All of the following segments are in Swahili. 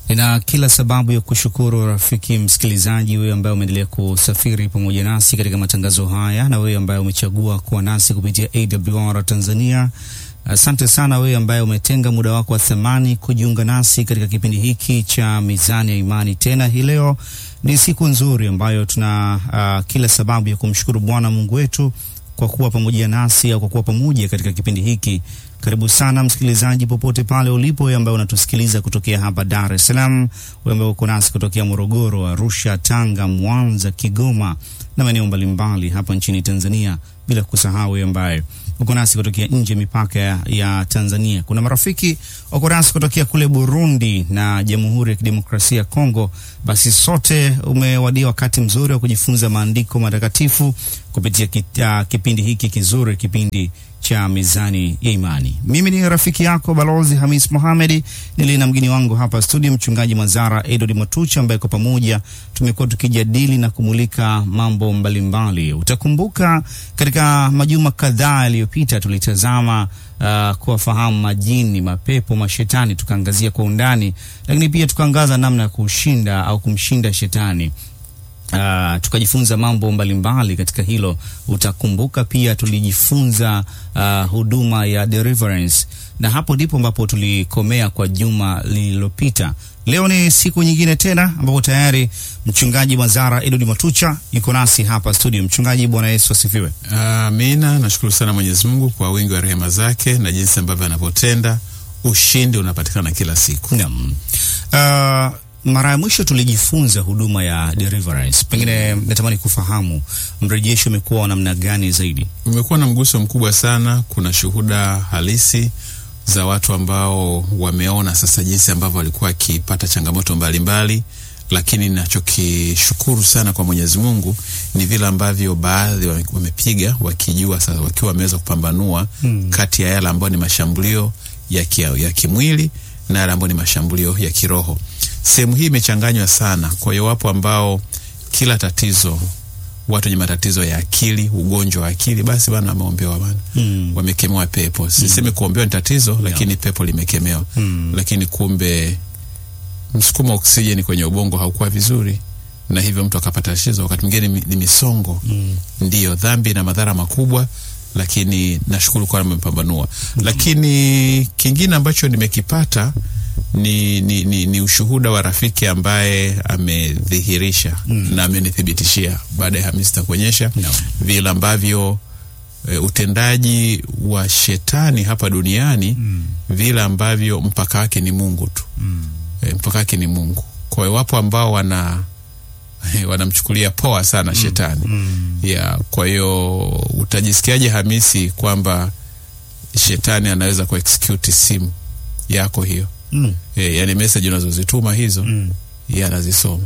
Nina kila sababu ya kushukuru rafiki msikilizaji, wewe ambaye umeendelea kusafiri pamoja nasi katika matangazo haya, na wewe ambaye umechagua kuwa nasi kupitia AWR Tanzania. Asante sana wewe ambaye umetenga muda wako wa thamani kujiunga nasi katika kipindi hiki cha Mizani ya Imani. Tena hii leo ni siku nzuri ambayo tuna uh, kila sababu ya kumshukuru Bwana Mungu wetu kwa kuwa pamoja nasi au kwa kuwa pamoja katika kipindi hiki. Karibu sana msikilizaji, popote pale ulipo, wewe ambaye unatusikiliza kutokea hapa Dar es Salaam, wewe ambaye uko nasi kutokea Morogoro, Arusha, Tanga, Mwanza, Kigoma na maeneo mbalimbali hapa nchini Tanzania, bila kusahau wewe ambaye uko nasi kutokea nje mipaka ya, ya Tanzania. Kuna marafiki wako nasi kutokea kule Burundi na Jamhuri ya Kidemokrasia ya Kongo. Basi sote umewadia wakati mzuri wa kujifunza maandiko matakatifu kupitia kita, kipindi hiki kizuri, kipindi cha Mizani ya Imani. Mimi ni rafiki yako Balozi Hamis Mohamed, nili na mgeni wangu hapa studio, Mchungaji Mazara Edward Matucha, ambaye kwa pamoja tumekuwa tukijadili na kumulika mambo mbalimbali. Utakumbuka katika majuma kadhaa yaliyopita tulitazama uh, kuwafahamu majini, mapepo, mashetani, tukaangazia kwa undani, lakini pia tukaangaza namna ya kushinda au kumshinda shetani. Uh, tukajifunza mambo mbalimbali mbali katika hilo. Utakumbuka pia tulijifunza uh, huduma ya deliverance, na hapo ndipo ambapo tulikomea kwa juma lililopita. Leo ni siku nyingine tena ambapo tayari mchungaji Mazara Edward Matucha yuko nasi hapa studio. Mchungaji, Bwana Yesu asifiwe. Amina. Nashukuru sana Mwenyezi Mungu kwa wingi wa rehema zake na jinsi ambavyo anavyotenda. Ushindi unapatikana kila siku. Naam. Uh, mara ya mwisho tulijifunza huduma ya deliverance. Pengine natamani kufahamu mrejesho umekuwa wa namna gani zaidi? Umekuwa na mguso mkubwa sana. Kuna shuhuda halisi za watu ambao wameona sasa jinsi ambavyo walikuwa wakipata changamoto mbalimbali mbali, lakini nachokishukuru sana kwa Mwenyezi Mungu ni vile ambavyo baadhi wamepiga wakijua sasa, wakiwa wameweza kupambanua hmm, kati ya yale ambayo ni mashambulio ya, ki, ya kimwili na yale ambayo ni mashambulio ya kiroho. Sehemu hii imechanganywa sana. Kwa hiyo wapo ambao kila tatizo, watu wenye matatizo ya akili, ugonjwa wa akili, basi bana wameombewa bana, mm. wamekemewa pepo. Sisemi mm. kuombewa ni tatizo no. lakini pepo limekemewa mm. lakini kumbe msukumo wa oksijeni kwenye ubongo haukuwa vizuri, na hivyo mtu akapata tatizo. Wakati mwingine ni misongo mm. ndiyo dhambi na madhara makubwa lakini nashukuru kwa amepambanua. mm -hmm. Lakini kingine ambacho nimekipata ni, ni, ni, ni ushuhuda wa rafiki ambaye amedhihirisha mm. na amenithibitishia baada ya Hamisi takuonyesha no. vile ambavyo e, utendaji wa shetani hapa duniani mm. vile ambavyo mpaka wake ni Mungu tu mm. e, mpaka wake ni Mungu. Kwa hiyo wapo ambao wana wanamchukulia poa sana mm. shetani mm. yeah, kwa hiyo utajisikiaje Hamisi kwamba shetani anaweza ku execute simu yako hiyo mm. e, yani message unazozituma hizo mm. yeye anazisoma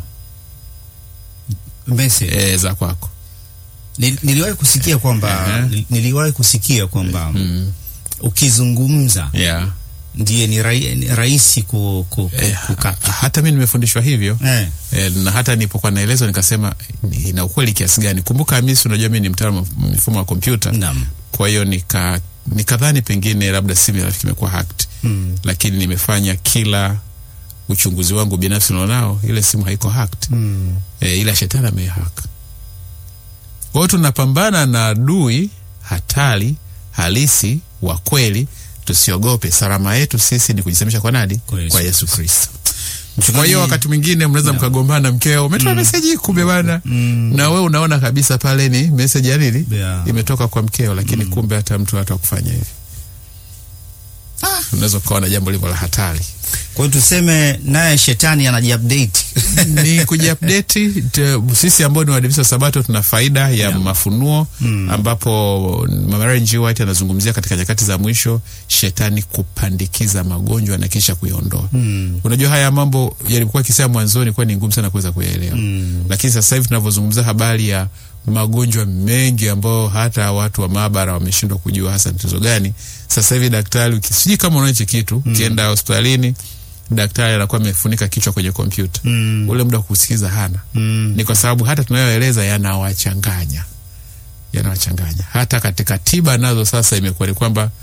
message e, za kwako. Nil, niliwahi kusikia kwamba uh -huh. niliwahi kusikia kwamba mm. ukizungumza yeah ndiye ni rahisi ku, ku, ku, eh, kukata. Hata mi nimefundishwa hivyo eh. Eh, na hata nilipokuwa naelezwa nikasema ina ukweli kiasi gani. Kumbuka Hamisi, unajua mi ni mtaalamu wa mifumo ya kompyuta, kwa hiyo nika nikadhani pengine labda simu ya rafiki imekuwa hacked mm. lakini nimefanya kila uchunguzi wangu binafsi naonao ile simu haiko hacked mm. eh, ila shetani amehack. Kwa hiyo tunapambana na adui hatari halisi wa kweli Tusiogope. Salama yetu sisi ni kujisemesha kwa nani? Kwa Yesu, kwa Yesu Kristo. Kwa hiyo wakati mwingine mnaweza no. mkagombana, mkeo umetuma mm. meseji kumbe bana mm. na wewe unaona kabisa pale ni meseji ya nini yeah. imetoka kwa mkeo, lakini mm. kumbe hata mtu hata kufanya hivi ah. unaweza ukaona jambo lilivyo la hatari. Kwa hiyo tuseme naye shetani anajiupdate ni kujiupdate. Sisi ambao ni Waadventista Sabato tuna faida ya yeah. mafunuo mm. ambapo Mama G. White anazungumzia katika nyakati za mwisho shetani kupandikiza magonjwa na kisha kuyaondoa. mm. Unajua haya mambo yalikuwa kisema mwanzoni kuwa ni ngumu sana kuweza kuyaelewa mm. lakini sasa hivi tunavyozungumzia habari ya magonjwa mengi ambayo hata watu wa maabara wameshindwa kujua hasa tatizo gani. Sasa hivi daktari, sijui kama unaona hichi kitu, ukienda mm. hospitalini daktari anakuwa amefunika kichwa kwenye kompyuta mm. ule muda wa kusikiza hana mm. ni kwa sababu hata tunayoeleza yanawachanganya yanawachanganya. Hata katika tiba nazo sasa imekuwa ni kwamba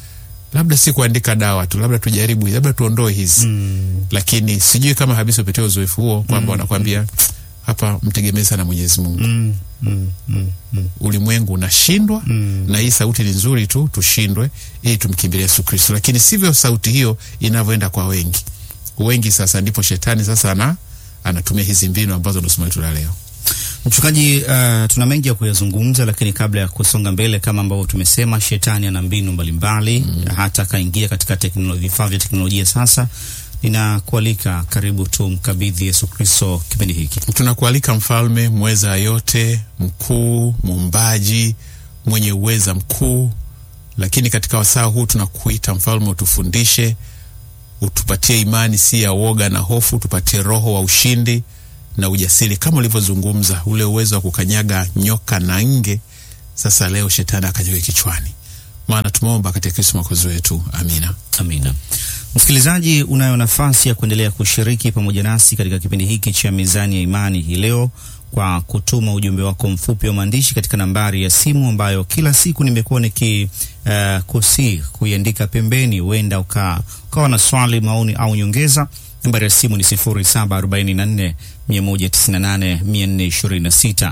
labda si kuandika dawa tu, labda tujaribu, hizi, labda tuondoe hizi Mm. lakini sijui kama habisi upitia uzoefu huo kwamba wanakwambia hapa mtegemee sana Mwenyezi Mungu. Mm. Mm. Mm. Mm. Ulimwengu unashindwa Mm. na hii sauti ni nzuri tu, tushindwe ili tumkimbilie Yesu Kristo, lakini sivyo sauti hiyo inavyoenda kwa wengi. Wengi sasa ndipo shetani sasa ana anatumia hizi mbinu ambazo ndo somo letu la leo. Mchungaji, uh, tuna mengi ya kuyazungumza, lakini kabla ya kusonga mbele, kama ambavyo tumesema, shetani ana mbinu mbalimbali mm. hata akaingia katika teknolo- vifaa vya teknolojia. Sasa ninakualika, karibu tumkabidhi Yesu Kristo kipindi hiki. Tunakualika mfalme mweza yote, mkuu, muumbaji, mwenye uweza mkuu. Lakini katika wasaa huu tunakuita mfalme, utufundishe, utupatie imani si ya woga na hofu, utupatie roho wa ushindi na ujasiri, kama ulivyozungumza, ule uwezo wa kukanyaga nyoka na nge. Sasa leo shetani akanyage kichwani, maana tumeomba katika Kristo mwokozi wetu, amina. Amina. Msikilizaji, unayo nafasi ya kuendelea kushiriki pamoja nasi katika kipindi hiki cha Mizani ya Imani hii leo kwa kutuma ujumbe wako mfupi wa maandishi katika nambari ya simu ambayo kila siku nimekuwa niki uh, kusi kuiandika pembeni, huenda uka, ukawa na swali, maoni au nyongeza. Nambari ya simu ni 0744 198 426,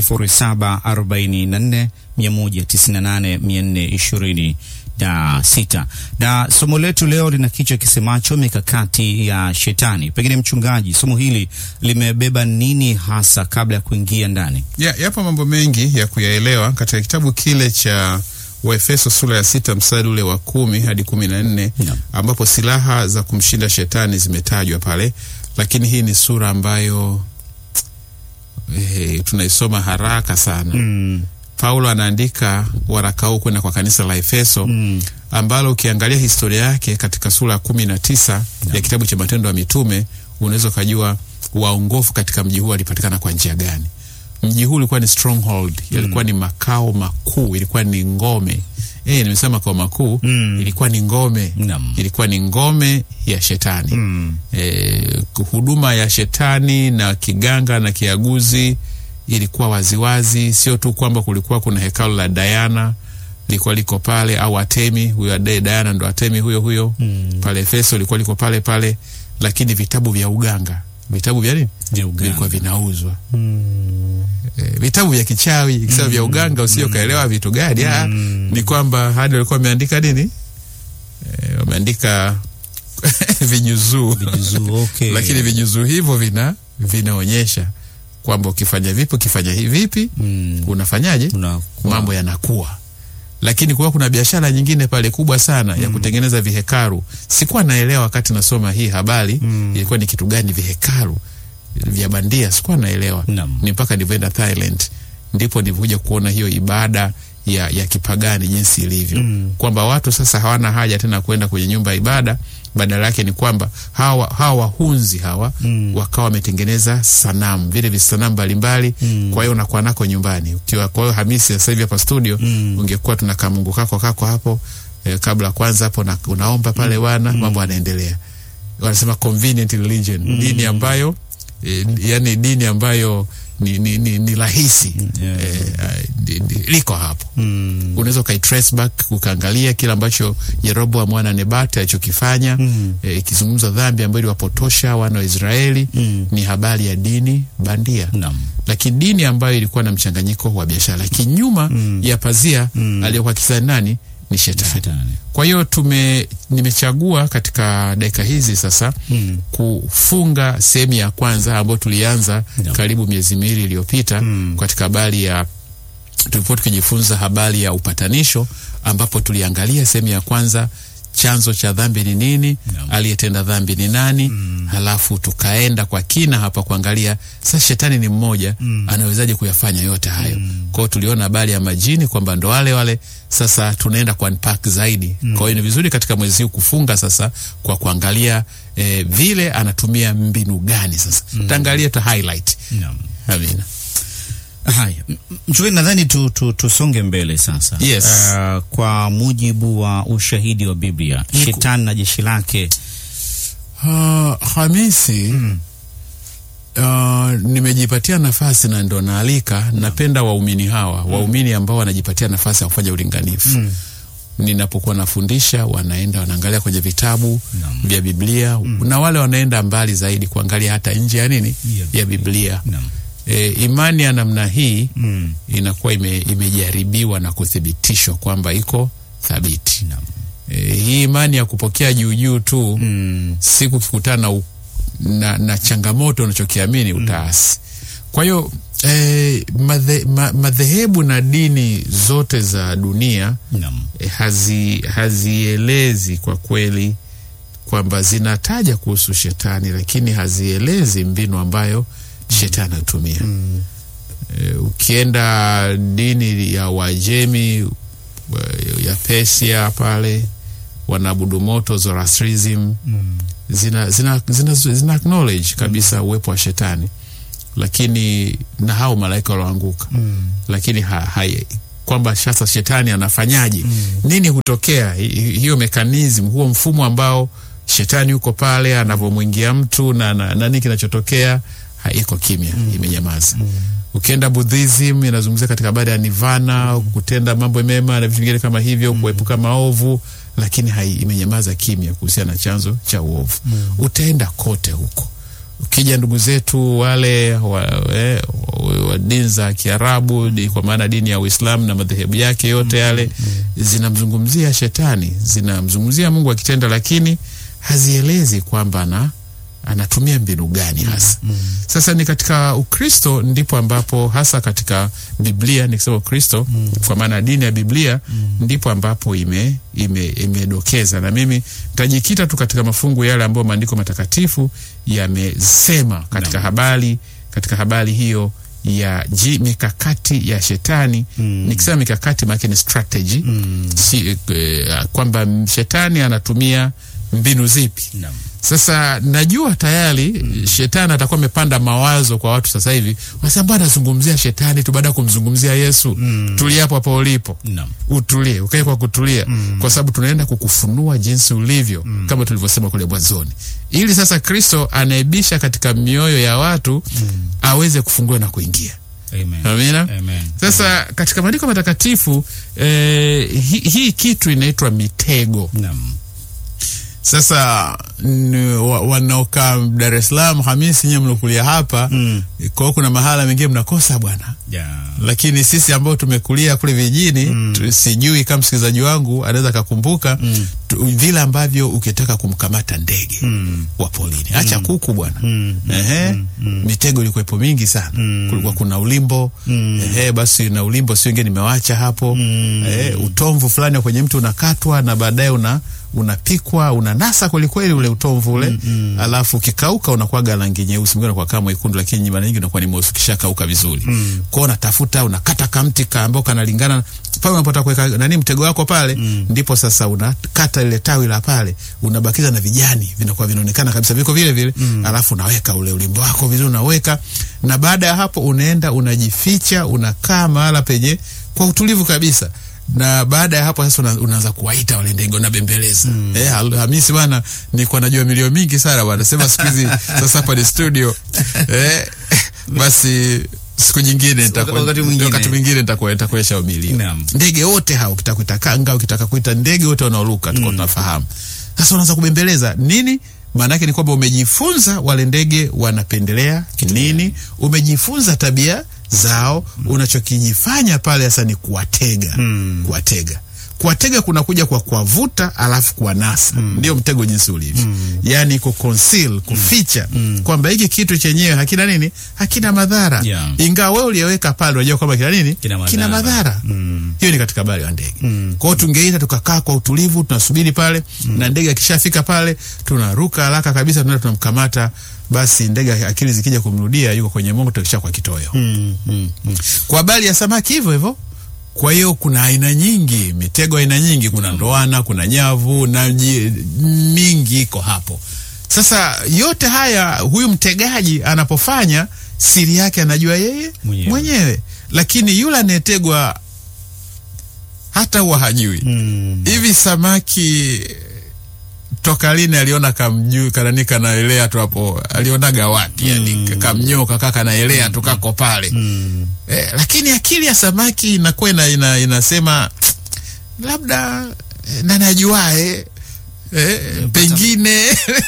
0744 198 420 na sita. Na somo letu leo lina kichwa kisemacho mikakati ya shetani. Pengine mchungaji, somo hili limebeba nini hasa kabla ya kuingia ndani? Ya, yapo mambo mengi ya kuyaelewa katika kitabu kile cha Waefeso sura ya sita mstari ule wa kumi hadi kumi na nne Naam. ambapo silaha za kumshinda shetani zimetajwa pale, lakini hii ni sura ambayo eh, tunaisoma haraka sana. Mm, Paulo anaandika waraka huu kwenda kwa kanisa la Efeso mm, ambalo ukiangalia historia yake katika sura ya kumi na tisa ya kitabu cha Matendo ya Mitume unaweza ukajua waongofu katika mji huu walipatikana kwa njia gani. Mji huu ulikuwa ni stronghold, ilikuwa ni makao makuu, ilikuwa ni ngome. Eh, nimesema makao makuu, Mm. ilikuwa ni ngome, Naam. ilikuwa ni ngome ya shetani. mm, Eh, huduma ya shetani na kiganga na kiaguzi ilikuwa waziwazi. Sio tu kwamba kulikuwa kuna hekalu la Diana lilikuwa liko pale, au Atemi, huyo ade Diana ndo Atemi huyo huyo Mm. pale Efeso ilikuwa liko pale pale, lakini vitabu vya uganga, vitabu vya nini vya uganga. vilikuwa vinauzwa. Mm, Eh, vitabu vya kichawi ikisema vya uganga usio kaelewa vitu gani ah, ni kwamba hadi walikuwa wameandika nini eh, wameandika vinyuzuu vijuzuu, okay. lakini vinyuzuu hivyo vina vinaonyesha kwamba ukifanya vipi ukifanya hivi vipi Mm, unafanyaje unakuwa- mambo yanakuwa lakini kuwa kuna biashara nyingine pale kubwa sana ya kutengeneza vihekaru sikuwa naelewa wakati nasoma hii habari Mm. ilikuwa ni kitu gani vihekaru vya bandia sikuwa naelewa Naam. ni mpaka nilivyoenda Thailand ndipo nilivyokuja kuona hiyo ibada ya, ya kipagani jinsi ilivyo Mm. kwamba watu sasa hawana haja tena kwenda kwenye nyumba ya ibada badala yake ni kwamba hawa hawa wahunzi hawa Mm. wakawa wametengeneza sanamu vile visanamu mbalimbali Mm. kwa hiyo unakuwa nako nyumbani ukiwa kwa hiyo Hamisi sasa hivi hapa studio Mm. ungekuwa tuna kamungu kako kako hapo eh, kabla kwanza hapo na, unaomba pale wana mambo yanaendelea wanasema convenient religion dini ambayo eh, yani dini ambayo ni, ni, ni, ni rahisi Yeah. eh, eh, di- di- liko hapo Mm, unaweza ukaitrace back ukaangalia kile ambacho Yeroboam mwana Nebati alichokifanya Mm. eh, ikizungumza dhambi ambayo iliwapotosha wana wa Israeli Mm. ni habari ya dini bandia naam. lakini dini ambayo ilikuwa na mchanganyiko wa biashara lakini nyuma Mm. ya pazia Mm. aliyokuwa kisani nani ni shetani Shetani. kwa hiyo tume nimechagua katika dakika hizi sasa Mm. kufunga sehemu ya kwanza ambayo tulianza Naam. karibu miezi miwili iliyopita Mm. katika habari ya tulipokuwa tukijifunza habari ya upatanisho ambapo tuliangalia sehemu ya kwanza chanzo cha dhambi ni nini Naam. aliyetenda dhambi ni nani halafu tukaenda kwa kina hapa kuangalia sasa shetani ni mmoja anawezaje kuyafanya yote hayo kwa hiyo tuliona habari ya majini kwamba ndo wale wale sasa tunaenda kwa unpack zaidi kwa hiyo ni vizuri katika mwezi huu kufunga sasa kwa kuangalia eh, vile anatumia mbinu gani sasa taangalia ta highlight Naam. amina Haya, M- m- mchungaji, nadhani tu, tu, tusonge mbele sasa. Yes. Uh, kwa mujibu wa ushahidi wa Biblia, Niku- shetani na jeshi lake Uh, Hamisi uh, nimejipatia nafasi na ndo naalika, napenda waumini hawa waumini ambao wanajipatia nafasi ya kufanya ulinganifu ninapokuwa nafundisha wanaenda wanaangalia kwenye vitabu Naam. vya Biblia na wale wanaenda mbali zaidi kuangalia hata nje ya nini Ya ya Biblia. Naam. E, imani ya namna hii Mm. inakuwa ime, imejaribiwa na kuthibitishwa kwamba iko thabiti. Naam. E, hii imani ya kupokea juu juu tu Mm. siku ukikutana na, u- na, na changamoto unachokiamini utaasi. Kwa hiyo eh, madhe, ma, madhehebu na dini zote za dunia Naam. eh, hazi, hazielezi kwa kweli kwamba zinataja kuhusu shetani, lakini hazielezi mbinu ambayo shetani anatumia. Eh, ukienda dini ya Wajemi eh, ya Persia pale wanaabudu moto Zoroastrism Mm. zina, zina, zina, zina acknowledge kabisa uwepo wa shetani lakini na hao malaika walioanguka Mm. lakini ha, hai, kwamba sasa shetani anafanyaje nini hutokea Hi- hi- hiyo mekanism huo mfumo ambao shetani yuko pale anavyomwingia mtu na, na, na nini kinachotokea ha, iko kimya imenyamaza ukienda buddhism inazungumzia katika habari ya nirvana kutenda mambo mema na vitu vingine kama hivyo kuepuka maovu lakini hai, imenyamaza kimya kuhusiana na chanzo cha uovu utaenda kote huko ukija ndugu zetu wale wa, eh, wa, wa dini za Kiarabu di, kwa maana dini ya Uislamu na madhehebu yake yote yale zinamzungumzia shetani, zinamzungumzia Mungu akitenda, lakini hazielezi kwamba ana anatumia mbinu gani hasa. Sasa ni katika Ukristo ndipo ambapo hasa katika Biblia, nikisema Ukristo kwa maana dini ya Biblia ndipo ambapo ime ime imedokeza, na mimi nitajikita tu katika mafungu yale ambayo maandiko matakatifu yamesema katika habari katika habari hiyo ya ji, mikakati ya shetani nikisema mikakati maanake ni strategy si, eh, kwamba shetani anatumia mbinu zipi Naam. sasa najua tayari shetani atakuwa amepanda mawazo kwa watu sasa hivi, wasema mbona anazungumzia shetani tu baada ya kumzungumzia Yesu? Tulia hapo hapo ulipo, Naam. utulie, ukae kwa kutulia, kwa sababu tunaenda kukufunua jinsi ulivyo, kama tulivyosema kule mwanzoni, ili sasa Kristo anaibisha katika mioyo ya watu aweze kufungua na kuingia. Amen. Amina. Amen. Sasa katika maandiko matakatifu eh, hii hii kitu inaitwa mitego. Naam. Sasa n- wa- wanaokaa Dar es Salaam, Hamisi, nyewe mlokulia hapa Mm. kwa hiyo kuna mahala mengine mnakosa bwana, Yeah. lakini sisi ambao tumekulia kule vijijini tu, sijui kama msikilizaji wangu anaweza akakumbuka tu- vile ambavyo ukitaka kumkamata ndege Mm. wa polini, acha kuku bwana Mm. Ehe, mitego ilikuwepo mingi sana. Kulikuwa kuna ulimbo ehe, basi na ulimbo si wengine nimewacha hapo ehe, utomvu fulani wa kwenye mti unakatwa na baadaye una unapikwa unanasa kwelikweli ule utomvu ule alafu ukikauka unakuwaga rangi nyeusi, mwingine unakuwa kama mwekundu, lakini mara nyingi unakuwa ni mweusi ukishakauka vizuri. Kwao unatafuta unakata kamti ka ambao kanalingana pale unapotaka kuweka nani mtego wako pale, ndipo sasa unakata ile tawi la pale, unabakiza na vijani vinakuwa vinaonekana kabisa viko vile vile, alafu unaweka ule ulimbo wako vizuri, unaweka na baada ya hapo unaenda unajificha, unakaa mahala penye kwa utulivu kabisa na baada ya hapo sasa una- unaanza kuwaita wale ndege unabembeleza. Eh, Hal- Hamisi bwana, nilikuwa najua milio mingi sana bwana, sema siku hizi sasa hapa ni studio eh, basi siku nyingine nitakuwa- wakati mwingine. wakati mwingine nitakuwa- nitakuonyesha umilio Naam. ndege wote hao, ukitaka kuita kanga, ukitaka kuita ndege wote wanaoruka tuko tunafahamu. Sasa unaanza kubembeleza nini? Maana yake ni kwamba umejifunza wale ndege wanapendelea nini, umejifunza tabia zao. Unachokijifanya pale sasa ni kuwatega, kuwatega kuwatega kunakuja kwa kuwavuta alafu kuwanasa. Ndio mtego jinsi ulivyo, yaani ku conceal, kuficha kwamba hiki kitu chenyewe hakina nini, hakina madhara Yeah. ingawa wewe uliyeweka pale unajua kwamba kina nini, Kina madhara. kina madhara. Mm. Hiyo ni katika habari ya ndege. Kwa hiyo tungeita tukakaa kwa utulivu, tunasubiri pale na ndege akishafika pale tunaruka haraka kabisa, tunaenda tunamkamata. Basi ndege akili zikija kumrudia, yuko kwenye moto kisha kwa kitoweo. Mm. Mm. Mm. Kwa habari ya samaki hivyo hivyo. Kwa hiyo kuna aina nyingi, mitego aina nyingi, kuna ndoana, kuna nyavu na ji- mingi iko hapo. Sasa yote haya huyu mtegaji anapofanya siri yake anajua yeye Mwenyewe. mwenyewe, lakini yule anayetegwa hata huwa hajui Mm. hivi samaki toka lini aliona kamjuu kanani kanaelea tu hapo, alionaga wapi? Yani kamnyoka kaka kanaelea tu kako pale Mm. eh, lakini akili ya samaki inakuwa ina, ina, inasema labda eh, nani ajuae eh, pengine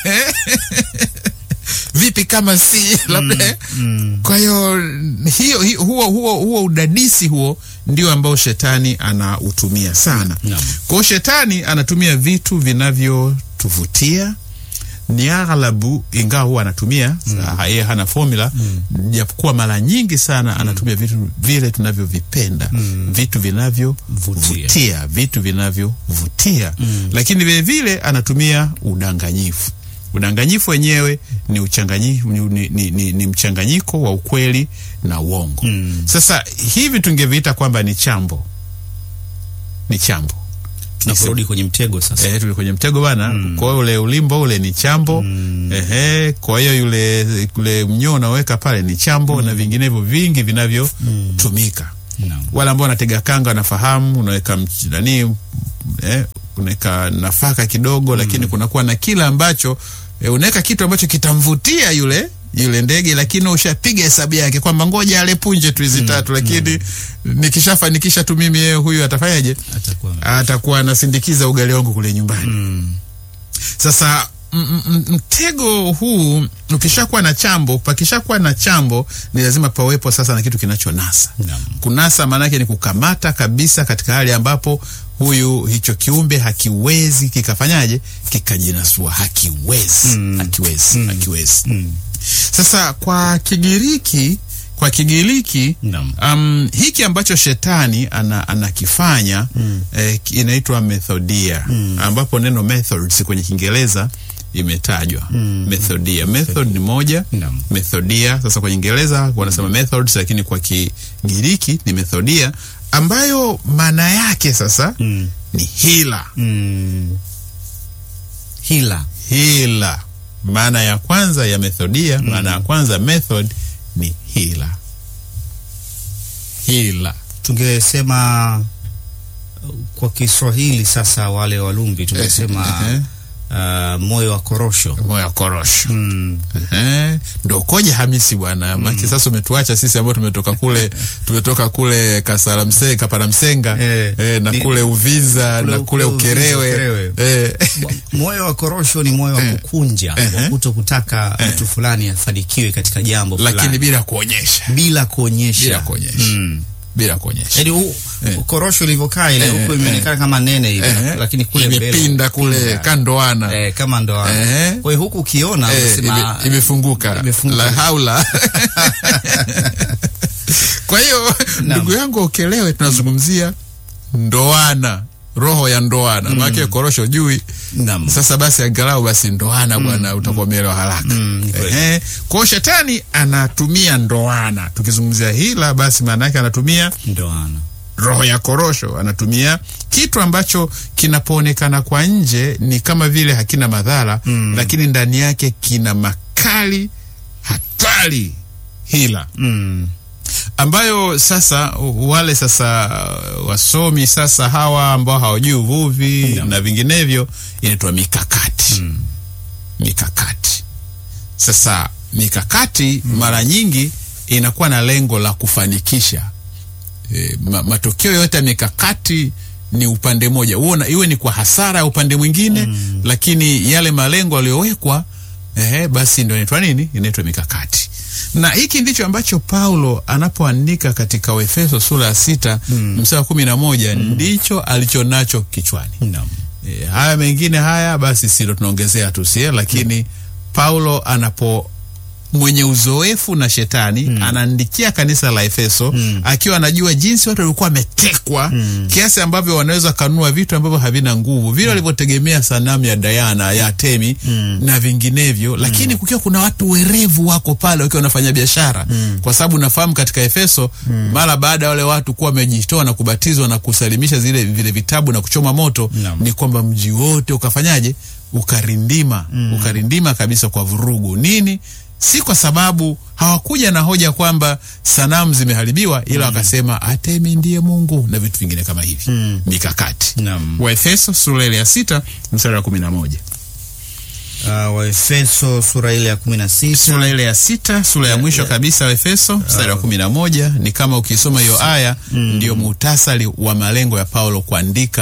vipi kama si labda kwa hiyo hiyo hiyo- huo, huo, huo udadisi huo ndio ambao shetani anautumia sana Naam. kwa hiyo shetani anatumia vitu vinavyotuvutia ni aghlabu ingawa huwa anatumia sa- yeye hana formula japokuwa mara nyingi sana anatumia vitu vile tunavyovipenda vitu vinavyovutia vitu vinavyovutia lakini vile vile anatumia udanganyifu udanganyifu wenyewe ni, uchanganyi, ni, ni, ni, ni, ni mchanganyiko wa ukweli na uongo sasa hivi tungeviita kwamba ni chambo ni chambo tunaporudi kwenye mtego sasa Eh, tuli kwenye mtego bana. Kwa hiyo ule ulimbo ule ni chambo. Ehe, kwa hiyo yule ule mnyoo unaweka pale ni chambo na vinginevyo vingi vinavyotumika. Naam. Wale ambao wanatega kanga wanafahamu, unaweka mch- nani eh, unaweka nafaka kidogo lakini kunakuwa na kila ambacho eh, unaweka kitu ambacho kitamvutia yule yule ndege lakini ushapiga hesabu yake kwamba ngoja ale punje tu hizi tatu lakini nikishafanikisha tu mimi yeye huyu atafanyaje? atakuwa atakuwa anasindikiza ugali wangu kule nyumbani. mm. Sasa m- m- mtego huu ukishakuwa na chambo, pakishakuwa na chambo, ni lazima pawepo sasa na kitu kinachonasa. Naam. Kunasa maanake ni kukamata kabisa katika hali ambapo huyu hicho kiumbe hakiwezi kikafanyaje kikajinasua, hakiwezi hakiwezi hakiwezi. Sasa kwa Kigiriki kwa Kigiriki Naam. um, hiki ambacho shetani ana, anakifanya eh, ki- inaitwa methodia ambapo neno methods kwenye Kiingereza imetajwa methodia. Method ni moja Naam. methodia. Sasa kwa Kiingereza wanasema methods, lakini kwa Kigiriki ni methodia ambayo maana yake sasa Mm. ni hila. Mm. hila Hila, maana ya kwanza ya methodia, maana ya kwanza method ni hila. Hila tungesema uh, kwa Kiswahili sasa, wale Walumbi tungesema Eh, uh, moyo wa korosho moyo wa korosho mm. Ehe, ndo koje Hamisi bwana maki sasa umetuacha sisi ambao tumetoka kule tumetoka kule Kasala Msenga Kapara Msenga Eh, eh, na ni- kule Uvinza kule- na kule kule Uvinza, Ukerewe Ukerewe. eh, moyo wa korosho ni moyo wa kukunja Eh. wa kuto kutaka mtu fulani afanikiwe katika jambo lakini fulani bila kuonyesha bila kuonyesha bila kuonyesha Mm. bila kuonyesha Yaani huu korosho ilivyokaa ile Eh, huku eh, imeonekana kama nene hivi Eh, lakini kule mbele imepinda kule imepinda. kandoana eh, kama ndoana Eh. kwa hiyo huku ukiona Eh, unasema ime- imefunguka imefunguka. la haula kwa hiyo ndugu yangu ukelewe tunazungumzia ndoana roho ya ndoana maake korosho jui Naam. sasa basi angalau basi ndoana bwana utakuwa umeelewa haraka Mm, ni kweli. Ehe. kwa hiyo shetani anatumia ndoana tukizungumzia hila basi maana yake anatumia ndoana roho ya korosho anatumia kitu ambacho kinapoonekana kwa nje ni kama vile hakina madhara mm. lakini ndani yake kina makali hatari hila mm. ambayo sasa u- wale sasa uh, wasomi sasa hawa ambao hawajui uvuvi na vinginevyo inaitwa mikakati mikakati sasa mikakati mara nyingi inakuwa na lengo la kufanikisha e, ma, matokeo yote ya mikakati ni upande mmoja uona iwe ni kwa hasara ya upande mwingine mm. lakini yale malengo yaliyowekwa eh, basi ndo inaitwa nini inaitwa mikakati na hiki ndicho ambacho paulo anapoandika katika waefeso sura ya sita mm. mstari wa kumi na moja ndicho alichonacho kichwani Naam. e, haya mengine haya basi silo tunaongezea tu sie lakini paulo anapo mwenye uzoefu na shetani mm. anaandikia kanisa la efeso mm. akiwa anajua jinsi watu walikuwa wametekwa mm. kiasi ambavyo wanaweza kanua vitu ambavyo havina nguvu vile walivyotegemea sanamu ya dayana ya temi mm. na vinginevyo lakini kukiwa kuna watu werevu wako pale wakiwa wanafanya biashara mm. kwa sababu nafahamu katika efeso mm. mara baada ya wale watu kuwa wamejitoa na kubatizwa na kusalimisha zile vile vitabu na kuchoma moto Naam. ni kwamba mji wote ukafanyaje ukarindima mm. ukarindima kabisa kwa vurugu nini si kwa sababu hawakuja na hoja kwamba sanamu zimeharibiwa ila wakasema atemi ndiye mungu na vitu vingine kama hivi mm. mikakati Naam. waefeso sura ile ya sita mstari wa kumi na moja Uh, Waefeso sura ile ya kumi na sita sura ile ya sita sura ya mwisho kabisa wa efeso mstari wa kumi na moja ni kama ukisoma hiyo aya ndio muhtasari wa malengo ya paulo kuandika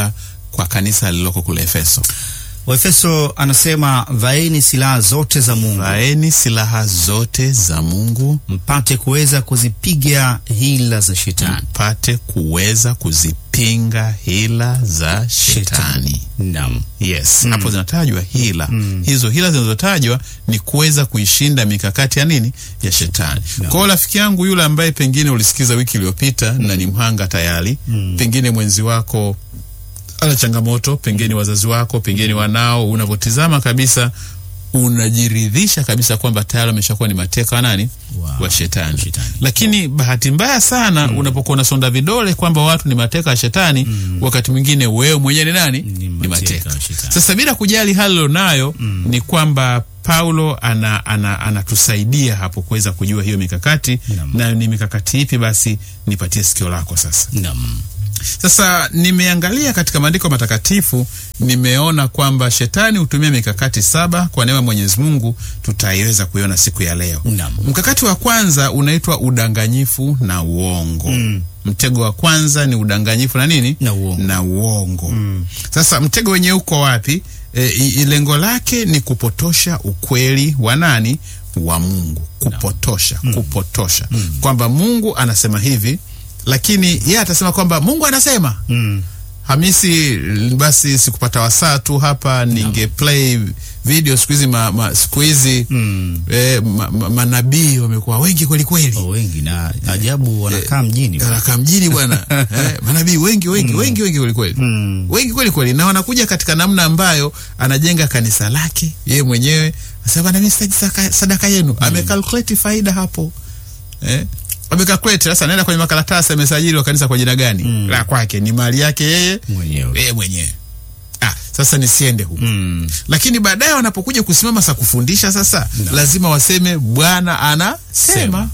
kwa kanisa lililoko kule Efeso. Waefeso anasema vaeni silaha zote za Mungu Vaeni silaha zote za Mungu mpate kuweza kuzipiga hila za shetani. mpate kuweza kuzipinga hila za shetani. Naam. Yes, hapo zinatajwa hila. Hizo hila zinazotajwa ni kuweza kuishinda mikakati ya nini ya shetani. No. Kwa hiyo rafiki yangu yule ambaye pengine ulisikiza wiki iliyopita na ni mhanga tayari, pengine mwenzi wako ana changamoto, pengine wazazi wako, pengine wanao, unavyotizama kabisa unajiridhisha kabisa kwamba tayari ameshakuwa ni mateka wa nani Wow. wa shetani. Shetani. Lakini bahati mbaya sana unapokuwa unasonda vidole kwamba watu ni mateka wa shetani, wakati mwingine wewe mwenyewe ni nani? Ni Ni mateka mateka. wa shetani. Sasa bila kujali hali ulionayo ni kwamba Paulo ana, ana, anatusaidia hapo kuweza kujua hiyo mikakati Naam. na ni mikakati ipi. Basi nipatie sikio lako sasa. Naam. Sasa nimeangalia katika maandiko matakatifu, nimeona kwamba shetani hutumia mikakati saba. Kwa neema ya Mwenyezi Mungu tutaiweza kuiona siku ya leo. Naam. Mkakati wa kwanza unaitwa udanganyifu na uongo. Mtego wa kwanza ni udanganyifu na nini? Na uongo. Na uongo. Sasa mtego wenyewe uko wapi? E, i- i- lengo lake ni kupotosha ukweli wa nani? Wa Mungu. Kupotosha, kupotosha kwamba Mungu anasema hivi, lakini yeye atasema kwamba Mungu anasema Mm. Hamisi, basi sikupata wasaa tu hapa, ninge play video. Siku hizi ma, ma, siku hizi Mm. eh, ma, ma, manabii wamekuwa wengi kweli kweli, Oh, wengi na ajabu wanakaa mjini. anakaa mjini bwana eh, manabii wengi wengi wengi wengi kweli kweli Mm. wengi kweli kweli, na wanakuja katika namna ambayo anajenga kanisa lake yeye mwenyewe, asema bwana, mimi sitaji saka- sadaka yenu. Amekalkuleti faida hapo eh? Amekalkuleti sasa, anaenda kwenye makaratasi, amesajili wa kanisa kwa jina gani? La kwake ni mali yake yeye Mwenyewe. yeye mwenyewe. Ah, sasa nisiende huko Mm. lakini baadaye wanapokuja kusimama sa kufundisha sasa No. lazima waseme Bwana anasema. Sema.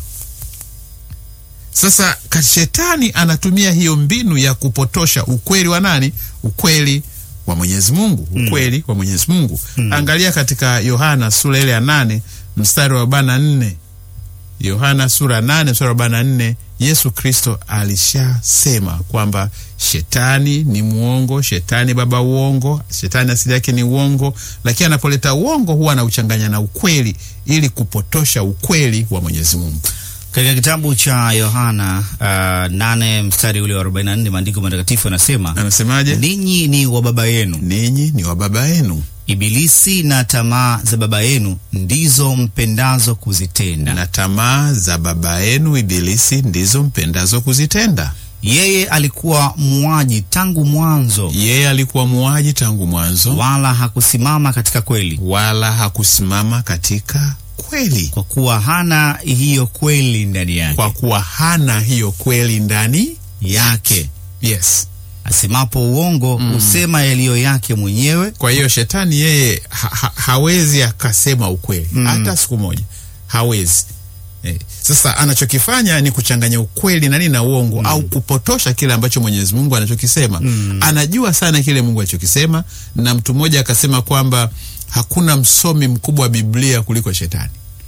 Sasa ka- shetani anatumia hiyo mbinu ya kupotosha ukweli wa nani? Ukweli wa Mwenyezi Mungu, ukweli wa Mwenyezi Mungu. Angalia katika Yohana sura ile ya nane mstari wa arobaini na nne Yohana sura nane mstari wa arobaini na nne Yesu Kristo alishasema kwamba shetani ni mwongo, shetani baba uongo, shetani asili yake ni uongo, lakini anapoleta uongo huwa anauchanganya na ukweli ili kupotosha ukweli wa Mwenyezi Mungu. Katika kitabu cha Yohana uh, nane mstari ule wa 44 maandiko matakatifu yanasema Anasemaje? ninyi ni wa baba yenu Ninyi ni wa baba yenu Ibilisi na tamaa za baba yenu ndizo mpendazo kuzitenda. na tamaa za baba yenu Ibilisi ndizo mpendazo kuzitenda. Yeye alikuwa muuaji tangu mwanzo, Yeye alikuwa muuaji tangu mwanzo, wala hakusimama katika kweli, wala hakusimama katika kweli, kwa kuwa hana hiyo kweli ndani yake. kwa kuwa hana hiyo kweli ndani yake yes. asemapo uongo husema yaliyo yake mwenyewe, Kwa hiyo shetani yeye ha, ha, hawezi akasema ukweli hata siku moja, hawezi eh. Sasa anachokifanya ni kuchanganya ukweli na nini na uongo au kupotosha kile ambacho Mwenyezi Mungu anachokisema. Anajua sana kile Mungu anachokisema, na mtu mmoja akasema kwamba hakuna msomi mkubwa wa Biblia kuliko shetani.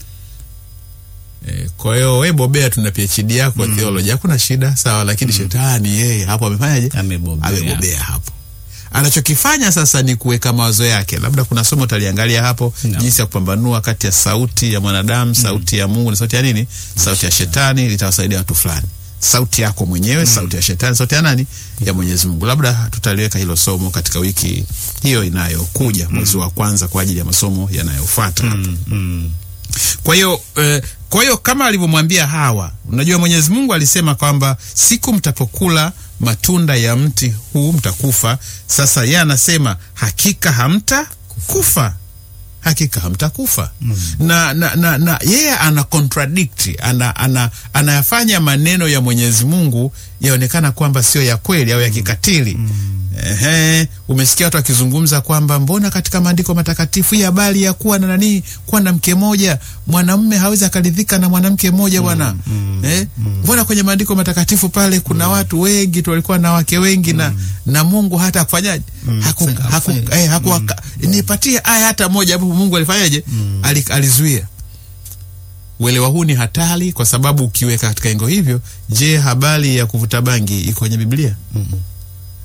Eh, kwa hiyo we bobea, tuna PhD yako mm. theology, hakuna shida sawa, lakini shetani yeye hapo amefanyaje? Amebobea. Amebobea hapo. Anachokifanya sasa ni kuweka mawazo yake. Labda kuna somo utaliangalia hapo, No. jinsi ya kupambanua kati ya sauti ya mwanadamu, sauti ya Mungu na sauti ya nini, sauti ya shetani. Litawasaidia watu fulani, sauti yako mwenyewe, sauti ya shetani, sauti ya nani, ya Mwenyezi Mungu. Labda tutaliweka hilo somo katika wiki hiyo inayokuja, mwezi wa kwanza, kwa ajili ya masomo yanayofuata hapo. mm. Kwa hiyo eh, kwa hiyo kama alivyomwambia Hawa, unajua Mwenyezi Mungu alisema kwamba siku mtapokula matunda ya mti huu mtakufa. Sasa yeye anasema hakika hamta kufa, hakika hamtakufa na, na, na, na yeye ana contradict ana, ana, anayafanya maneno ya Mwenyezi Mungu yaonekana kwamba sio ya kweli au ya kikatili. Ehe, umesikia watu wakizungumza kwamba mbona katika maandiko matakatifu hii habari ya kuwa na nani, kuwa na mke moja, mwanamume hawezi akaridhika na mwanamke mmoja bwana. Eh, mbona kwenye maandiko matakatifu pale kuna watu wengi tu walikuwa na wake wengi na na Mungu hata akufanyaje? Haku, Sasa, haku, afanye- eh, haku, nipatie aya hata moja ambapo Mungu alifanyaje? Ali, alizuia. Uelewa huu ni hatari kwa sababu ukiweka katika engo hivyo, je, habari ya kuvuta bangi iko kwenye Biblia?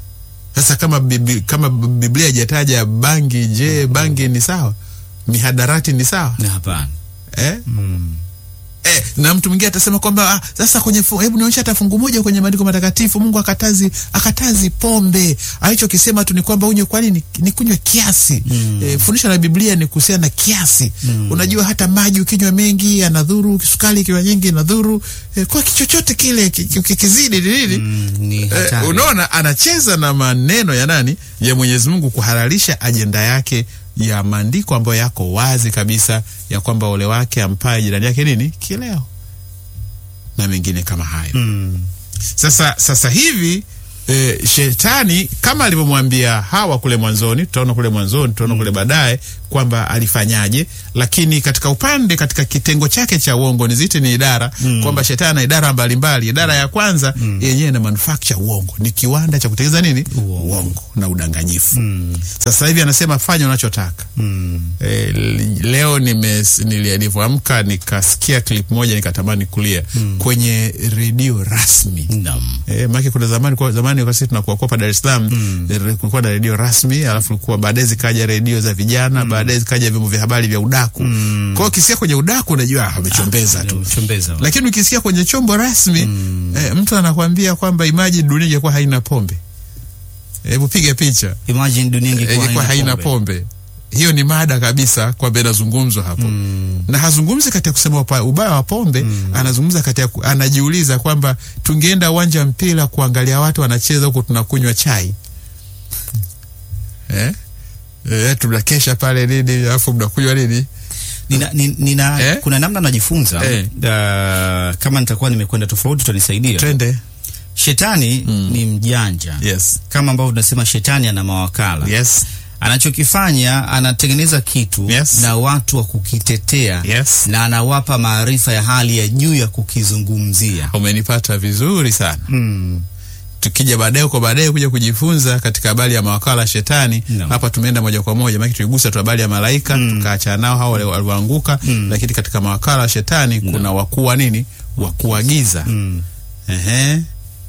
Sasa kama bibi, kama Biblia haijataja bangi, je, bangi ni sawa? Mihadarati ni sawa? Na hapana. Eh? Mm. Eh, na mtu mwingine atasema kwamba ah, sasa kwenye fu- hebu nionyesha hata fungu moja kwenye maandiko matakatifu Mungu akatazi akatazi pombe. Alichokisema tu ni kwamba unywe kwa nini ni kunywa kiasi. Mm. Eh, fundisho la Biblia ni kuhusiana na kiasi. Mm. Unajua hata maji ukinywa mengi yanadhuru, sukari ikiwa nyingi inadhuru. Eh, kwa kichochote kile ki- ki- kikizidi ni nini? Mm, ni Eh, hatari. unaona anacheza na maneno ya nani ya Mwenyezi Mungu kuhalalisha ajenda yake ya maandiko ambayo yako wazi kabisa ya kwamba ole wake ampaye jirani yake nini kileo na mengine kama hayo. Mm. Sasa sasa hivi e, shetani kama alivyomwambia Hawa kule mwanzoni, tutaona kule mwanzoni, tutaona kule baadaye kwamba alifanyaje, lakini katika upande, katika kitengo chake cha uongo, nizite ni idara kwamba shetani ana idara mbalimbali. Idara ya kwanza yenyewe ina manufacture uongo, ni kiwanda cha kutengeneza nini, Uongo. uongo na udanganyifu. Mm. Sasa hivi anasema fanya unachotaka. Mm. E, leo nimes- nili- nilivyoamka nikasikia clip moja nikatamani kulia kwenye redio rasmi. Naam. E, maana kuna zamani kwa zamani wakati tunakuwa kwa Dar es Salaam mm. kulikuwa na redio rasmi, alafu kulikuwa baadaye zikaja redio za vijana, baadaye zikaja vyombo vya habari vya udaku. Mm. Kwa hiyo ukisikia kwenye udaku unajua ah, amechombeza tu. Chombeza. Lakini ukisikia kwenye chombo rasmi eh, mtu anakwambia kwamba imagine dunia ingekuwa haina pombe. Hebu piga picha. Imagine dunia ingekuwa Ingekuwa haina pombe. pombe. Hiyo ni mada kabisa kwamba inazungumzwa hapo Mm. na hazungumzi katika kusema upa- ubaya wa pombe anazungumza katika ku- anajiuliza kwamba tungeenda uwanja wa mpira kuangalia watu wanacheza huku tunakunywa chai eh? Eh, tunakesha pale nini alafu mnakunywa nini Nina, ni- nina, Eh? kuna namna najifunza Eh. uh, kama nitakuwa nimekwenda tofauti utanisaidia. twende Shetani ni mjanja yes kama ambavyo tunasema shetani ana mawakala yes anachokifanya anatengeneza kitu Yes. na watu wa kukitetea yes na anawapa maarifa ya hali ya juu ya kukizungumzia. umenipata vizuri sana Mm. tukija baadaye huko baadaye kuja kujifunza katika habari ya mawakala shetani No. hapa tumeenda moja kwa moja maana tuligusa tu habari ya malaika tukaachana nao hao wale walioanguka lakini katika mawakala shetani kuna wakuu wa nini wakuu wa giza Mm. Ehe.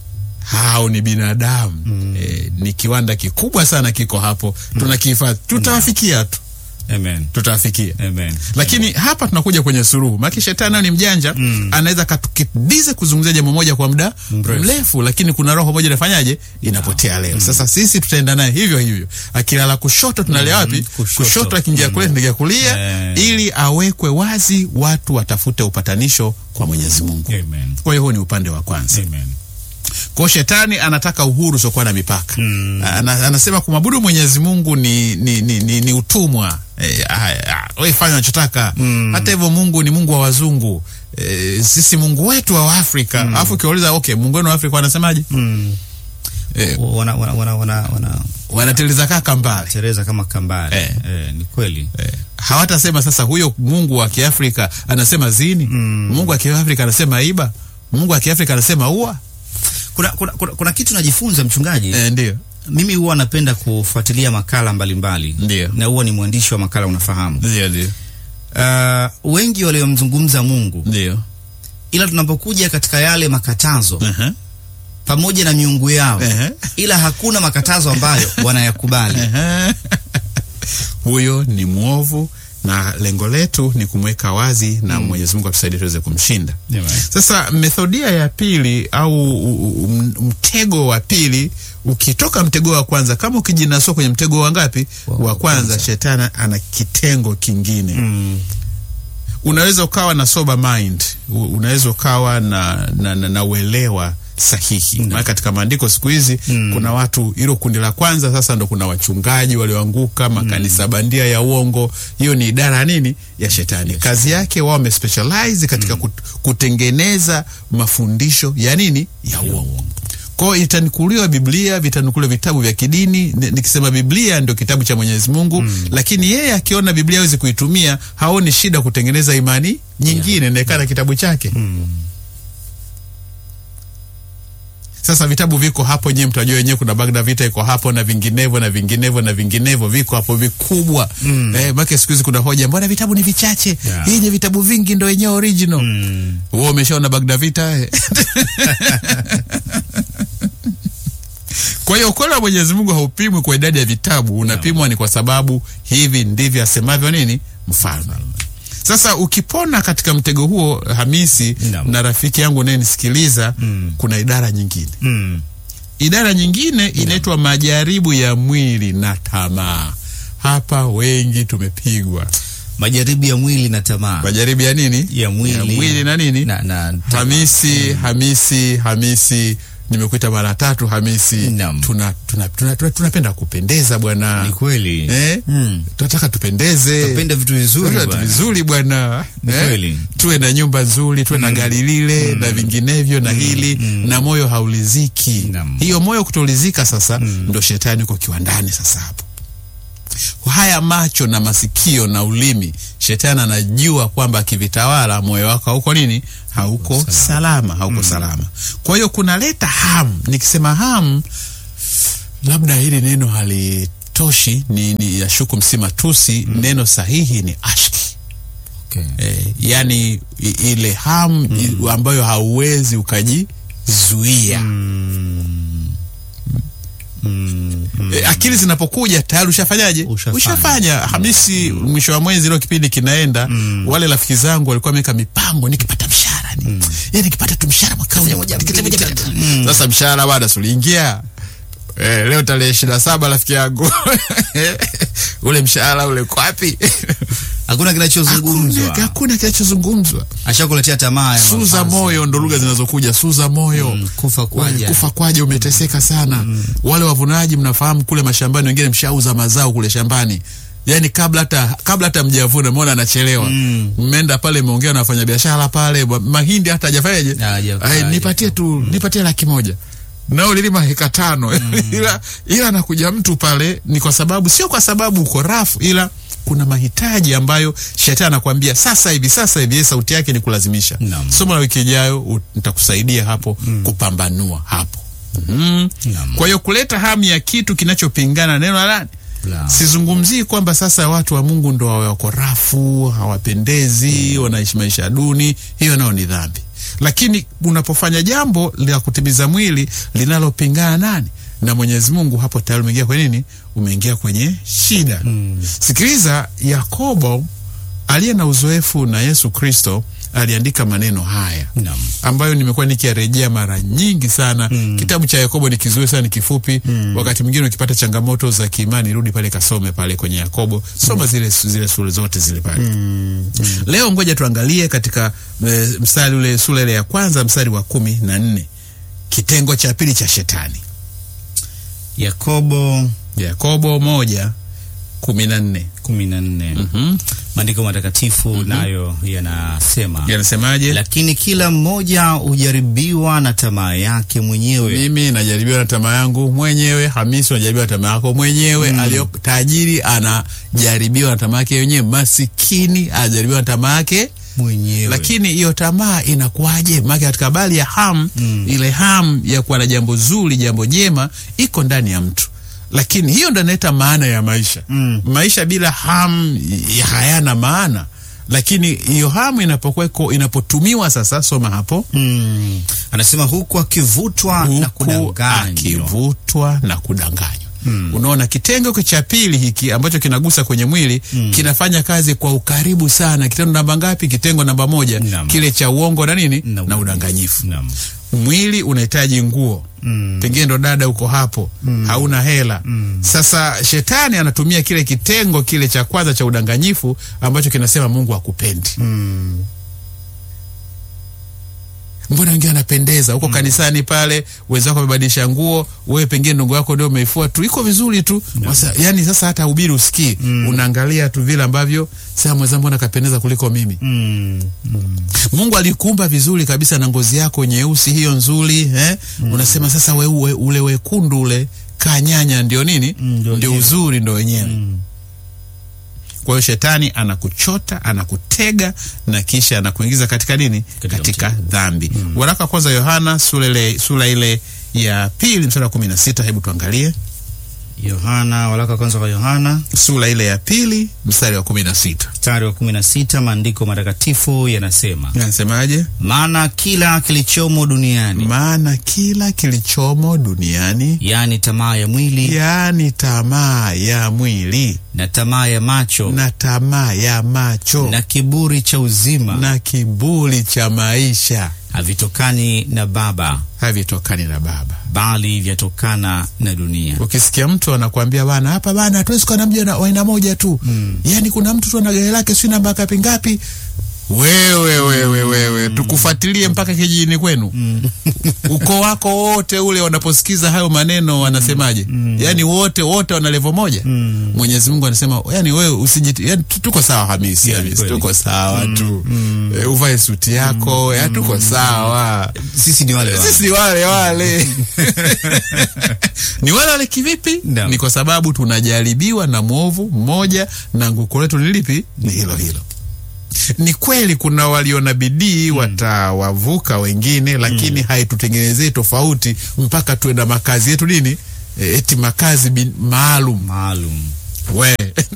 hao ni binadamu eh, ni kiwanda kikubwa sana kiko hapo tunakihifadhi tutawafikia tu Amen. tutawafikia Amen. lakini hapa tunakuja kwenye suruhu maana shetani nayo ni mjanja anaweza katukimbize kuzungumzia jambo moja kwa muda Mrefu. mrefu lakini kuna roho moja inafanyaje inapotea leo sasa sisi tutaenda naye hivyo hivyo akilala kushoto tunalia wapi kushoto. kushoto akingia kulia tunaingia kulia Eh. ili awekwe wazi watu watafute upatanisho kwa Mwenyezi Mungu Amen. kwa hiyo huo ni upande wa kwanza Amen. kwa hiyo shetani anataka uhuru usiokuwa na mipaka Mm. Ana, anasema kumwabudu Mwenyezi Mungu ni, ni, ni, ni, ni utumwa e, we fanya unachotaka Mm. hata hivyo Mungu ni Mungu wa wazungu e, sisi Mungu wetu wa Afrika alafu ukiwauliza okay, Mungu wenu wa Afrika wanasemaje? Mm. E, Wana, wana, wana, wana, wana wanatiliza kaka mbali tereza kama kambari. Eh. Eh, ni kweli. e, hawatasema sasa huyo Mungu wa Kiafrika anasema zini Mm. Mungu wa Kiafrika anasema iba Mungu wa Kiafrika anasema ua Kuna, kuna, kuna, kuna kitu najifunza mchungaji. e, ndio Mimi huwa napenda kufuatilia makala mbalimbali Ndio. na huwa ni mwandishi wa makala unafahamu. ndio ndio Uh, wengi waliomzungumza Mungu, ndio ila tunapokuja katika yale makatazo Ehe. pamoja na miungu yao, Ehe. ila hakuna makatazo ambayo wanayakubali. Ehe. huyo ni mwovu na lengo letu ni kumweka wazi na Mwenyezi Mungu atusaidie tuweze kumshinda. Sasa methodia ya pili au u- u- m- mtego wa pili, ukitoka mtego wa kwanza, kama ukijinasua kwenye mtego wa ngapi? Wa- Wa wa kwanza, kwanza. shetani ana kitengo kingine Mm. unaweza ukawa na sober mind, u- unaweza ukawa na, na, na, na uelewa sahihi Mm. maana katika maandiko siku hizi Mm. kuna watu, hilo kundi la kwanza sasa ndo kuna wachungaji walioanguka, makanisa bandia ya uongo. Hiyo ni idara ya nini ya shetani. Kazi yake wao wamespecialize katika kut, kutengeneza mafundisho ya nini ya uongo. Kwa hiyo itanukuliwa Biblia, vitanukuliwa vitabu vya kidini. Ni- Nikisema Biblia ndio kitabu cha Mwenyezi Mungu, lakini yeye akiona Biblia hawezi kuitumia, haoni shida kutengeneza imani nyingine inaekana kitabu chake. Sasa vitabu viko hapo, nyewe mtajua wenyewe, kuna Bagda Vita iko hapo na vinginevyo na vinginevyo na vinginevyo, viko hapo vikubwa Mm. eh, make siku hizi kuna hoja, mbona vitabu ni vichache? Yeah. Yenye vitabu vingi ndo yenyewe original. Mm. Wewe umeshaona Bagda Vita eh? Kwa Kwa hiyo ukweli wa Mwenyezi Mungu haupimwi kwa idadi ya vitabu, unapimwa ni kwa sababu hivi ndivyo asemavyo nini mfalme. Sasa ukipona katika mtego huo Hamisi Naam. na rafiki yangu unayenisikiliza, kuna idara nyingine. Mm. Idara nyingine inaitwa majaribu ya mwili na tamaa. Hapa wengi tumepigwa Majaribu ya mwili na tamaa majaribu ya nini? ya mwili, ya mwili na nini? na, na tamaa. Hamisi, Hamisi, Hamisi, nimekuita mara tatu Hamisi. Naam. Tuna, tuna, tuna, tuna, tunapenda kupendeza bwana Ni kweli eh? Mm. Tunataka tupendeze, Tupenda vitu vizuri Tunataka bwana. vizuri bwana Ni kweli. tuwe na nyumba nzuri, tuwe na gari lile na vinginevyo na hili na moyo hauliziki. Naam. Hiyo moyo kutolizika sasa ndo shetani uko kiwandani sasa hapo haya macho na masikio na ulimi, shetani anajua kwamba akivitawala moyo wako hauko nini, hauko salama, hauko salama. Kwa hiyo kunaleta hamu. Nikisema hamu, labda hili neno halitoshi, ni, ni yashuku msima tusi. Neno sahihi ni ashki. Okay. Eh, yani i- ile hamu i- ambayo hauwezi ukajizuia. Mm. E, akili zinapokuja tayari ushafanyaje? Ushafanya. Ushafanya. Hamisi, mwisho wa mwezi leo kipindi kinaenda, wale rafiki zangu walikuwa wameweka mipango, nikipata mshahara ni yani, nikipata tu mshahara mwaka huu tikiti moja tatu. Sasa mshahara bado suliingia Eh, leo tarehe ishirini na saba rafiki yangu ule mshahara ule uko wapi? Hakuna kinachozungumzwa, Hakuna- Hakuna kinachozungumzwa. ashakuletea tamaa ya Suza mavazi. moyo ndo lugha zinazokuja. Suza moyo Mm, kufa kwaja. kufa kwaje, umeteseka sana. Wale wavunaji mnafahamu, kule mashambani wengine mshauza mazao kule shambani, yaani kabla hata kabla hata mjavuna, mbona anachelewa. Mmeenda pale, mmeongea na wafanyabiashara pale, ma- mahindi hata hajafanyaje, Haja- Ai, haja- nipatie tu nipatie laki moja nao lilima heka tano ila, ila anakuja mtu pale, ni kwa sababu sio kwa sababu uko rafu, ila kuna mahitaji ambayo shetani anakuambia sasa hivi, sasa hivi. Yeye sauti yake ni kulazimisha. Naam. Somo la wiki ijayo u- nitakusaidia hapo kupambanua hapo. Mhm. Naam. Kwa hiyo kuleta hamu ya kitu kinachopingana na neno la nani? La. Sizungumzii kwamba sasa watu wa Mungu ndo wawe wako rafu, hawapendezi, wanaishi maisha duni. Hiyo nayo ni dhambi, lakini unapofanya jambo la kutimiza mwili linalopingana nani na Mwenyezi Mungu, hapo tayari umeingia kwenye nini? Umeingia kwenye shida. Sikiliza, Yakobo aliye na uzoefu na Yesu Kristo aliandika maneno haya Naam. ambayo nimekuwa nikiyarejea mara nyingi sana. Kitabu cha Yakobo ni kizuri sana, ni kifupi. Wakati mwingine ukipata changamoto za kiimani, rudi pale kasome pale kwenye Yakobo, soma zile zile sura zote zile pale. Leo ngoja tuangalie katika e, mstari ule sura ile ya kwanza mstari wa kumi na nne kitengo cha pili cha shetani. Yakobo Yakobo moja kumi na nne kumi na nne Mhm. maandiko matakatifu nayo yanasema yanasemaje? lakini kila mmoja hujaribiwa na tamaa yake mwenyewe Mimi najaribiwa na tamaa yangu mwenyewe. Hamisi unajaribiwa na tamaa yako mwenyewe. Aliyo tajiri anajaribiwa na tamaa yake mwenyewe. Masikini anajaribiwa na tamaa yake mwenyewe lakini hiyo tamaa inakuwaje? Maana katika habari ya hamu ile hamu ya kuwa na jambo zuri, jambo jema iko ndani ya mtu, lakini hiyo ndo inaleta maana ya maisha. Maisha bila hamu y- hayana maana, lakini hiyo hamu inapokuweko, inapotumiwa sasa, soma hapo, mm. anasema huku akivutwa na huku kudanganywa akivutwa na kudanganywa. Unaona, kitengo cha pili hiki ambacho kinagusa kwenye mwili kinafanya kazi kwa ukaribu sana. Kitendo namba ngapi? Kitengo namba moja, Naam. kile cha uongo na nini Na na udanganyifu. Naam. Mwili unahitaji nguo pengine ndo dada uko hapo hauna hela. Sasa shetani anatumia kile kitengo kile cha kwanza cha udanganyifu ambacho kinasema Mungu hakupendi. Mbona wengine anapendeza huko kanisani pale, wenzako wamebadilisha nguo, wewe pengine ndugu yako ndio umeifua tu, iko vizuri tu Wasa, yani sasa hata ubiri usikii, unaangalia tu vile ambavyo sasa mwenzangu mbona kapendeza kuliko mimi. Mm. Mungu alikuumba vizuri kabisa na ngozi yako nyeusi hiyo nzuri eh? Unasema sasa we, we, ule wekundu ule kanyanya ndio nini? ndio ndio wenyewe. uzuri ndio wenyewe. Kwa hiyo shetani anakuchota, anakutega na kisha anakuingiza katika nini? Katika Katika, dhambi. Waraka wa kwanza Yohana sura ile sura ile ya pili mstari wa kumi na sita hebu tuangalie. Yohana, waraka wa kwanza kwa Yohana sura ile ya pili mstari wa kumi na sita mstari wa kumi na sita maandiko matakatifu yanasema, Anasemaje? maana kila kilichomo duniani, Maana kila kilichomo duniani, yaani tamaa ya mwili yaani tamaa ya mwili na tamaa ya macho na tamaa ya macho na kiburi cha uzima na kiburi cha maisha havitokani na Baba, havitokani na Baba. bali vyatokana na dunia. Ukisikia mtu anakuambia bana, hapa bana, hatuwezi kuwa na mji wa aina moja tu mm. Yaani kuna mtu tu ana gari lake sio namba ngapi ngapi, wewe wewe wewe mm. tukufuatilie mpaka kijijini kwenu mm. ukoo wako wote ule wanaposikiza hayo maneno wanasemaje? mm. Yaani wote wote wana levo moja mm. Mwenyezi Mungu anasema yani wewe usijiti, yani tu- tuko sawa Hamisi, Yeah, Hamisi kweli. tuko sawa tu e, uvae suti yako ya tuko sawa Sisi ni wale wale. sisi wale wale ni wale wale kivipi? Naam. Ni kwa sababu tunajaribiwa na mwovu mmoja, na nguko letu ni lipi? Ni hilo hilo. Ni kweli kuna walio na bidii watawavuka wengine, lakini haitutengenezei tofauti mpaka tuwe na makazi yetu nini, E, eti makazi bin- maalum maalum. we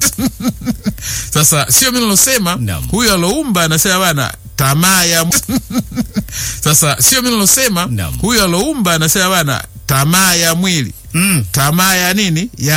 sasa sio mi nalosema Naam. huyo aloumba anasema bana tamaa ya sasa sio mi nalosema Naam. huyo aloumba anasema bana tamaa ya mwili Mm. tamaa ya nini ya